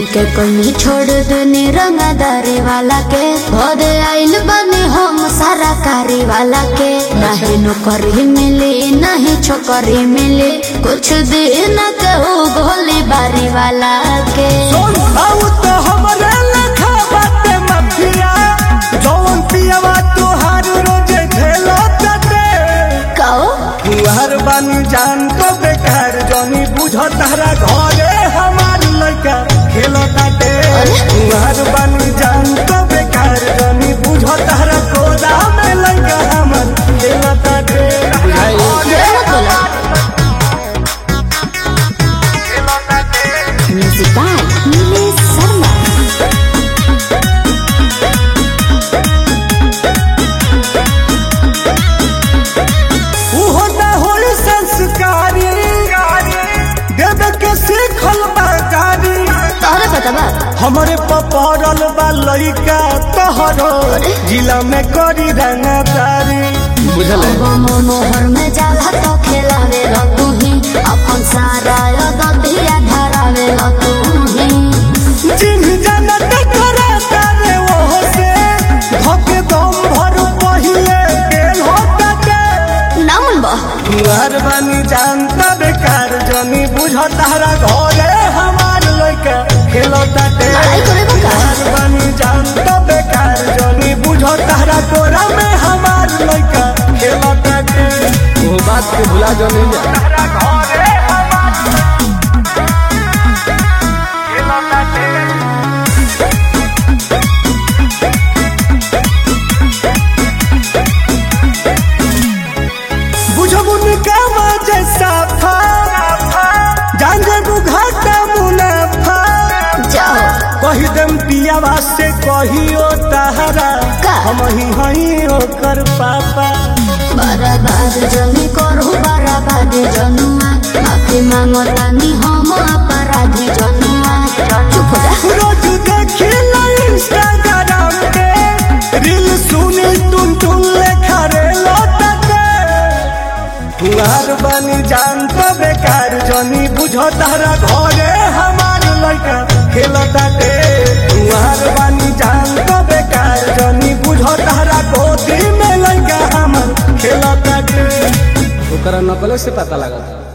के कमी छोड़ दनी रंगदारी वाला के भोद आइल बनी हम सारा कारी वाला के नहीं नौकरी मिली नहीं छोकरी मिली कुछ दिन कहू गोली बारी वाला के सोन आउ तो हमरे लखा बाटे मफिया जौन पियवा तोहार रोजे झेलो तटे कहो तुहार बानी जान तो बेकार जनी बुझ तारा घरे हमार लड़का खेलो ताटे तुहार बानी जान तो बेकार जनी बुझ तारा कोदा में लड़का हमार खेलो ताटे जरूर बोला म्यूजिक बाय नीलेश शर्मा उहो ना होई संस्कारी देवे के सीखल बाकारी तोहरे पता बा हमरे पपरल बा लइका तोहरो जिला में करी रंगदारी बुझल मोहर में जाला तो खेलावे लो तू ही अपन सारा दतिया धरावे लो तू ही चिन्ह जानत करे तारे ओहो से धके दम भर पहिले गेल होता के नामुन बा तुहार बानी जानता बेकार जनी बुझ तारा घरे हमार लइका खेलता ते लड़ाई करे बा का? तुहार बानी जानता बेकार जनी बुझ तारा कोरा में हमार लइका खेलता ते वो बात के भुला जो नहीं जा तारा घरे हमार खेलता ते बुझबुन कामा जैसा फा जान जेबू घाटा मुनाफा जाओ कही देम पियावा से कहियो तहरा का? हम ही हई ओकर पापा बराबाद जनी करू बराबाद जनुआ माफी मांगो तानी हम अपराधी जनुआ चुप हो जा रोज देखी ला इंस्टाग्राम के रील सुनी टुन टुन लेखा रे लौटके तुहार बनी जान तो बेकार जनी बुझो तारा घरे हमार लड़का खेलता के तुहार बनी जान तो बेकार जनी बुझो तारा गोदी में लड़का हमार खेलता के ओकरा नकले से पता लगा